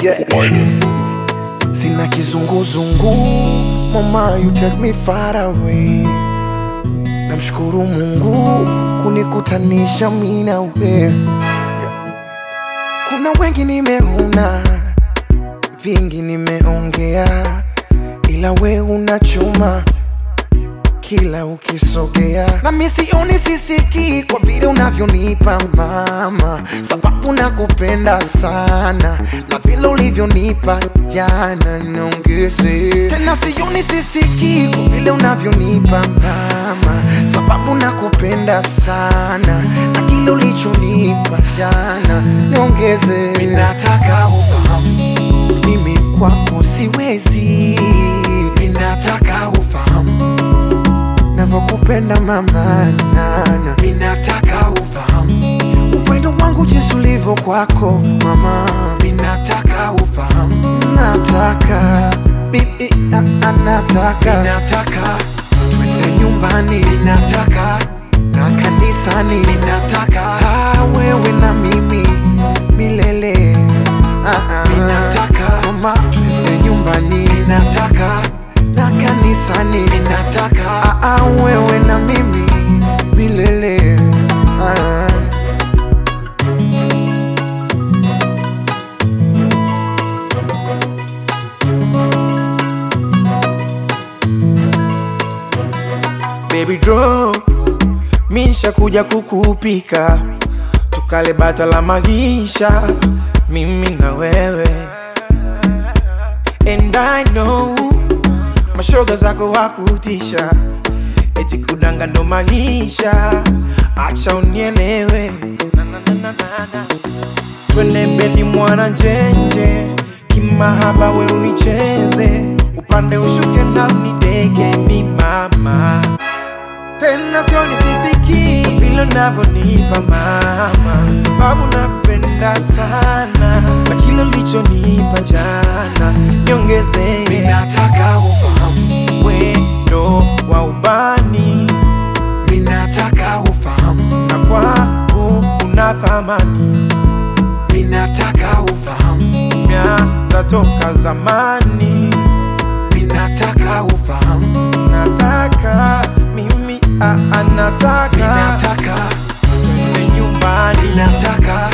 yeah. Sina kizunguzungu, mama you take me far away. Namshukuru Mungu kunikutanisha mimi na wewe. Kuna wengi nimeona, vingi nimeongea, ila we una chuma kila ukisogea, na mimi sioni sisiki kwa vile unavyonipa mama, sababu nakupenda sana na vile ulivyonipa jana, niongeze tena. Sioni sisiki kwa vile unavyonipa mama, sababu nakupenda sana na kile ulichonipa jana, niongeze. Mimi nataka ufahamu mimi kwako siwezi, mimi nataka ufahamu navyokupenda mama nana, minataka ufahamu upendo wangu jinsi ulivyo kwako mama, minataka ufahamu, nataka bibi, a- a- nataka nataka twende nyumbani, nataka na kanisani, nataka ah, wewe na mimi milele ah, ah. Ninataka mama, twende nyumbani, nataka na kanisani, nataka ah, ah, wewe na mimi milele ah. Baby draw Misha kuja kukupika Tukale bata la magisha Mimi na wewe And I know Mashoga zako wakutisha Eti kudanga ndo maisha Acha unielewe na, na, na, na, na, na. Twende bedi mwana njenje Kimahaba we unicheze Upande ushuke na unidege mi mama tena sioni sisiki vile unavyonipa mama, sababu napenda sana na kile ulichonipa jana, niongezee Ninataka ufahamu, wendo wa ubani ninataka ufahamu, na kwangu una thamani, ninataka ufahamu, meanza toka zamani, ninataka ufahamu, nataka mimi ah, ah, nataka ninataka twende nyumbani ninataka